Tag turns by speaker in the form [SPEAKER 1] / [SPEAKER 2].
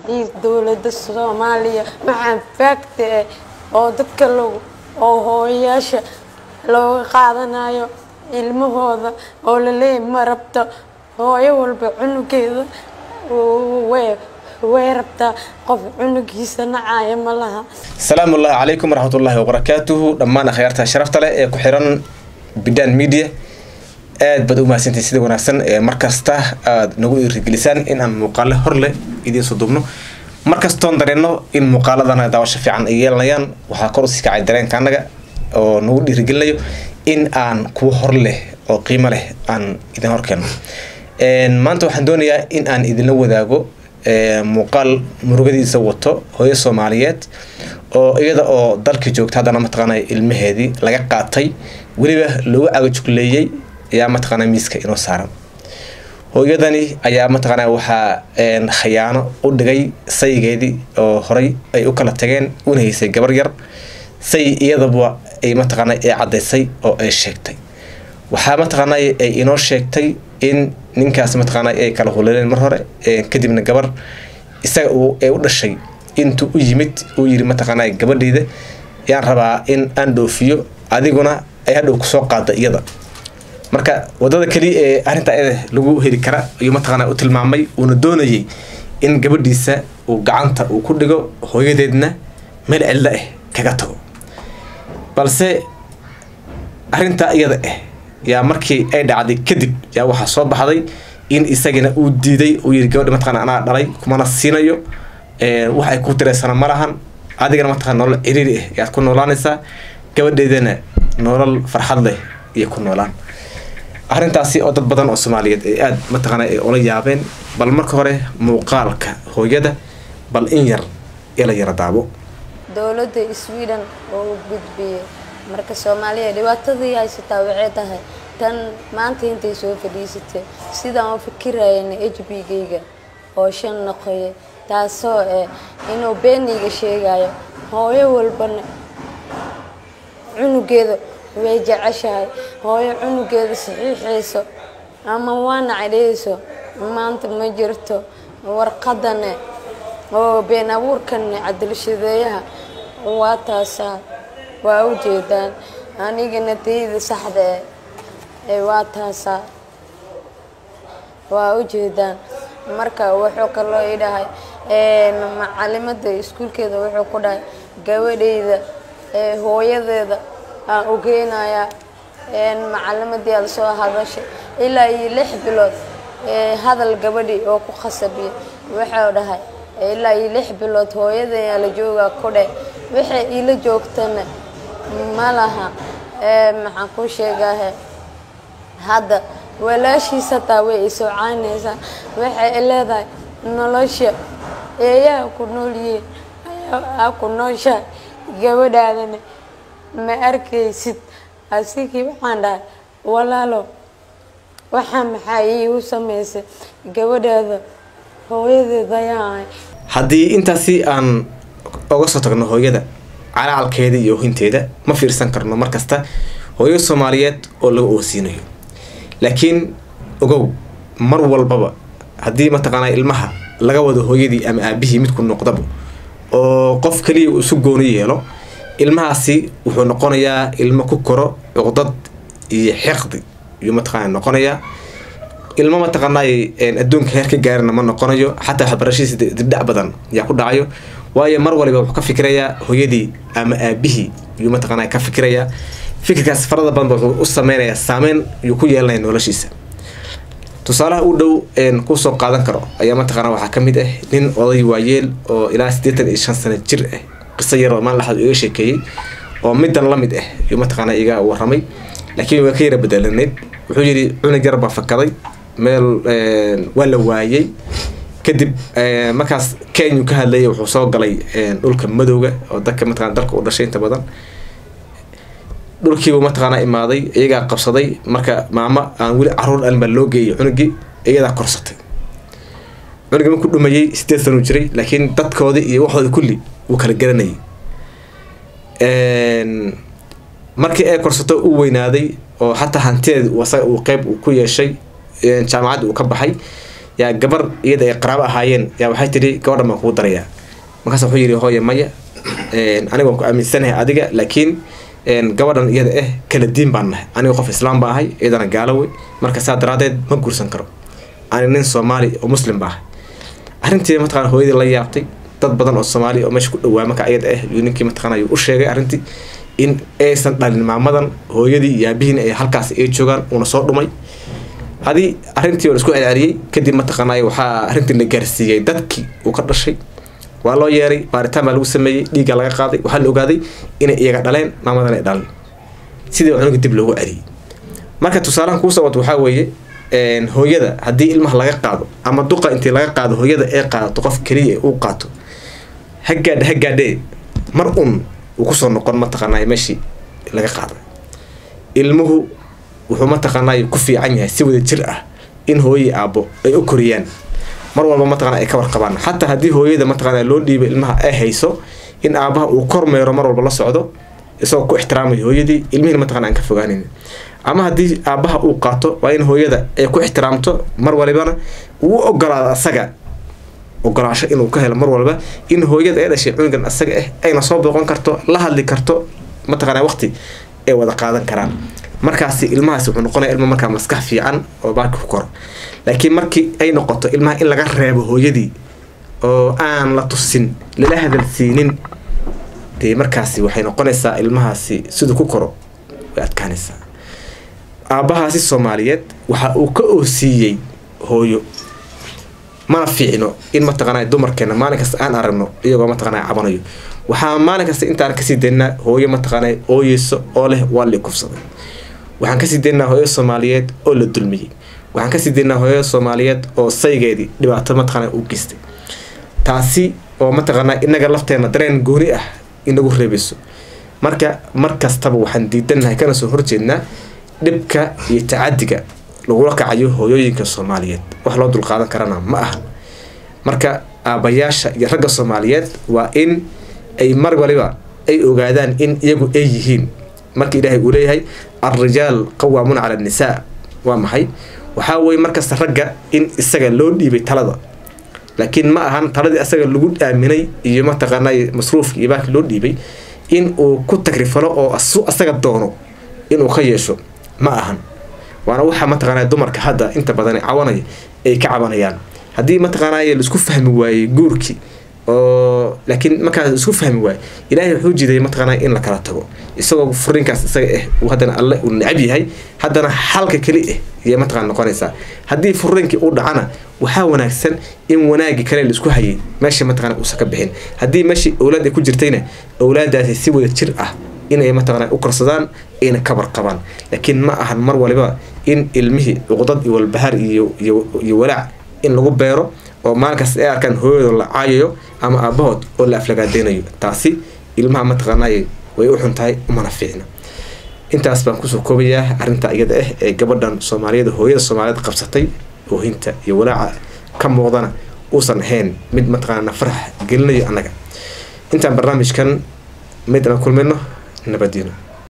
[SPEAKER 1] iyo dowladda soomaaliya maxaa faagta eh oo dadka lagu oo hooyayaasha looga qaadanayo ilmahooda oo laleeyahy ma rabto hooyo walba cunugeeda way way rabtaa qof cunugiisa nacaya ma laha
[SPEAKER 2] asalaamu ullahi calaykum waraxmatullaahi wabarakaatuhu dhammaan akhyaarta sharafta leh ee ku xiran bidan media aad baad u mahadsantahay sida wanaagsan ee markasta aada nagu dhiirigelisaan in aan muuqaale hor leh idiin soo duubno markastoon dareenno in muuqaaladana daawasho fiican ay yeelanayaan waxaa kor usii kacay dareenka annaga oo nagu dhiirigelinayo in aan kuwo hor leh oo qiimo leh aan idin horkeeno maanta waxaan doonayaa in aan idinla wadaago muuqaal murugadiisa wato hooyo soomaaliyeed oo iyada oo dalka joogta haddana mataqaanay ilmaheedii laga qaatay weliba lagu cagajugleeyey ayaa mataqaanaa miiska inoo saaran hooyadani ayaa mataqaanaa waxaa khayaano u dhigay saygeedii oo horay ay u kala tageen una haysay gabar yar say iyadaba ay mataqaanaa ay caddaysay oo ay sheegtay waxaa mataqaanaa ay inoo sheegtay in ninkaas mataqaanaa ay kala huleeleen mar hore kadibna gabar isaga ay u dhashay intuu u yimid uu yiri mataqaanaa gabadheyda yaan rabaa in aan dhoofiyo adiguna ay hadhow kusoo qaada iyada marka wadada keliya ee arrinta ayada lagu heli kara ayuu mataqaanaa u tilmaamay uuna doonayay in gabadhiisa uu gacanta uu ku dhigo hooyadeedna meel cidlo ah kaga tago balse arrintaa iyada ah yaa markii ay dhacday kadib yaa waxaa soo baxday in isagana uu diiday uu yiri gabadha mataqana anaa dhalay kumana siinayo wax ay ku tiraysana ma lahan adigana mataqana nolol ciriiri ah yaad ku noolaanaysaa gabadheedana nolol farxad leh iyo ku noolaan arrintaasi oo dad badan oo soomaaliyeed ay aada mataqaana ay ula yaabeen bal marka hore muuqaalka hooyada bal in yar ila yara daabo
[SPEAKER 1] dowladda sweden oo u gudbiyey marka soomaaliya dhibaatadii haysataa waxay tahay tan maanta intay soo fadhiisatay sidaan u fikirayana h b gayga oo shan noqoyay taasoo eh inuu beeniga sheegayo hooyo walbana cunugeeda way jeceshahay hooyo cunugeeda saxiixayso ama waana cadheyso maanta ma jirto warqadane oo been abuurkane cadilshadeeyaha waa taasaa waa u jeedaan anigana tayda saxda ee waa taasaa waa u jeedaan marka wuxuu kaloo i dhahay macalimada iskuulkeeda wuxuu ku dhahay gabadheyda hooyadeeda aan u geynayaa macalimadii aada soo hadashay ilaa iyo lix bilood hadal gabadhi oo ku khasabiya wuxuu dhahay ilaa iyo lix bilood hooyadeyaa la joogaa ku dheh waxay iila joogtana ma laha maxaan ku sheegahe hadda walaashiis hataa way isoo caynaysaa waxay leedahay nolosha eeyaha ku noolyihiin ayaa ku nooshahay gabadhaadana ma arkaysid asigii waxaan dhahay walaalo waxaa maxaa iigu samaysay gabadhaada hooyadeed ayaa ahay
[SPEAKER 2] haddii intaasi aan oga soo tagno hooyada calacalkeeda iyo ohinteeda ma fiirsan karno markasta hooyo soomaaliyeed oo laga oosiinayo laakiin ogow mar walbaba haddii mataqaanaa ilmaha laga wado hooyadii ama aabihii midku noqdaba oo qof kaliya uu isu gooni yeelo ilmahaasi wuxuu noqonayaa ilmo ku koro cuqdad iyo xiqdi ayuu mataqaana noqonayaa ilmo mataqaanay adduunka heer ka gaarina ma noqonayo xataa waxbarashadiisa dibdhac badan yaa ku dhacayo waayo mar waliba wuxuu ka fikirayaa hooyadii ama aabihii ayuu mataqaana ka fikirayaa fikirkaas farada badan wuxuu u sameynayaa saameyn ayuu ku yeelanaya noloshiisa tusaalaha u dhow kusoo qaadan karo ayaa mataqaana waxaa ka mid ah nin oday waayeel oo ilaa siddeetan iyo shan sano jir ah qiso yar oo maalin laxad iga sheekeeyey oo midan la mid ah ayuu mataqaana iga waramay laakiin waa ka yara bedelaneyd wuxuu yidhi cunug yar baa fakaday meel waa la waayey kadib markaas kenya ka hadlayay wuxuu soo galay dhulka madowga oo dadka mataqana dalka u dhashay inta badan dhulkiibu mataqaana imaaday iyagaa qabsaday marka maamo aan weli caruur dhalin baa loo geeyay cunugii iyadaa korsatay cunugii markuu dhumayey sideed sanuu jiray laakiin dadkoodii iyo waxooda kulli wuu kala garanayay markii ay korsato u weynaaday oo xataa hantideed asaga uu qeyb uu ku yeeshay jaamacadda uu ka baxay yaa gabar iyada ay qaraabo ahaayeen yaa waxay tidhi gabadhan baan kugu darayaa markaas wuxuu yidhi hooye maya aniga waan ku aaminsanahay adiga laakiin gabadhan iyada eh kala diin baan nahay aniga qof islaam baa ahay iyadana gaalo wey marka saa daraadeed ma guursan karo ani nin soomaali oo muslim baa ahay arrintii mataqana hooyadii la yaabtay dad badan oo soomaali oo meesha ku dhawaa marka iyada ah yuu ninkii mataqana ayuu u sheegay arrintii in aysan dhalin maamadan hooyadii iyo aabihiina ay halkaas ay joogaan uuna soo dhumay hadii arrintii oo isku celceliyey kadib mataqaanay waxaa arrintii la gaarsiiyey dadkii uu ka dhashay waa loo yeeray baaritaan baa lagu sameeyey dhiigga laga qaaday waxaa la ogaaday inay iyaga dhaleen maamadan ay dhalan sidii cunuga dib loogu celiyey marka tusaalahan kuu socod waxaa weeye hooyada haddii ilmaha laga qaado ama duqa intii laga qaado hooyada ee qaadato qof keliya uu qaato hagaadhe hagaadhee mar un uu kusoo noqon mataqaanay meeshii laga qaaday ilmuhu wuxuu mataqaanay ku fiican yahay si wada jir ah in hooyii aabbo ay u koriyaan mar walba mataqana ay ka warqabaan xataa haddii hooyada mataqana loo dhiibay ilmaha ay hayso in aabaha uu kormeero mar walba la socdo isagoo ku ixtiraamayo hooyadii ilmihiina mataqana aan ka fogaanin ama haddii aabaha uu qaato waa in hooyada ay ku ixtiraamto mar walibana uu ogolaado asaga ogolaasho inuu ka helo mar walba in hooyada ay dhashay cunugan asaga ah ayna soo booqan karto la hadli karto mataqana waqti ay wada qaadan karaan markaasi ilmahaasi wuxuu noqonaya ilma markaa maskax fiican oo baaki ku koro laakiin markii ay noqoto ilmaha in laga reebo hooyadii oo aan la tusin lala hadalsiinin dee markaasi waxay noqonaysaa ilmahaasi siduu ku koro way adkaanaysaa aabbahaasi soomaaliyeed waxa uu ka oosiiyey hooyo mana fiicno in mataqaana dumarkeena maalin kasta aan aragno iyagoo mataqaana cabanayo waxaa maalin kasta intaan kasii daynaa hooyo mataqaana ooyeyso oo leh waa li kufsaday waxaan kasii daynaa hooyo soomaaliyeed oo la dulmiyey waxaan kasii daynaa hooyo soomaaliyeed oo saygeedii dhibaato mataqaana u geystay taasi oo mataqaanaa inaga lafteena dareen gooni ah inagu reebayso marka mar kastaba waxaan diidanahay kana soo horjeednaa dhibka iyo tacadiga lagula kacayo hooyooyinka soomaaliyeed wax loo dulqaadan karana ma ahan marka aabayaasha iyo ragga soomaaliyeed waa in ay mar waliba ay ogaadaan in iyagu ay yihiin marka ilaahay uu leeyahay alrijaal qawaamuuna cala annisaa waa maxay waxaa weye markasta ragga in isaga loo dhiibay talada laakiin ma ahan taladii asaga lagu aaminay iyo mataqaanay masruufki iyo baaki loo dhiibay in uu ku tagrifalo oo asaga doono inuu ka yeesho ma ahan waana waxa mataqaanaa dumarka hadda inta badan cawanaya ay ka cabanayaan haddii mataqaanay laisku fahmi waayey guurkii oo laakiin markaas isku fahmi waayo ilaahay wuxuu jiday mataqaanaa in la kala tago isagoo furiinkaas isaga ah uu haddana alle uu necab yahay haddana xalka keli ah ayay mataqana noqonaysaa haddii furiinkii uu dhacana waxaa wanaagsan in wanaagii kale laisku hayay meesha mataqana uusan ka bixin haddii meeshii owlaad ay ku jirtayna owlaadaasi si wada jir ah inay mataqana u korsadaan ayna kabar qabaan laakiin ma ahan mar waliba in ilmihii cuqdad iyo walbahaar iyo iyo walaac in lagu beero oo maalinkaas ay arkaan hooyadoo la caayayo ama aabahood oo la aflagaadeynayo taasi ilmaha mataqaanay way u xun tahay umana fiicna intaas baan kusoo koobayaa arrinta iyada ah ee gabadhan soomaaliyada hooyada soomaaliyeed qabsatay oohinta iyo walaaca ka muuqdana uusan ahayn mid mataqaana farax gelinayo annaga intaan barnaamijkan mid aan kulmayno nabadiino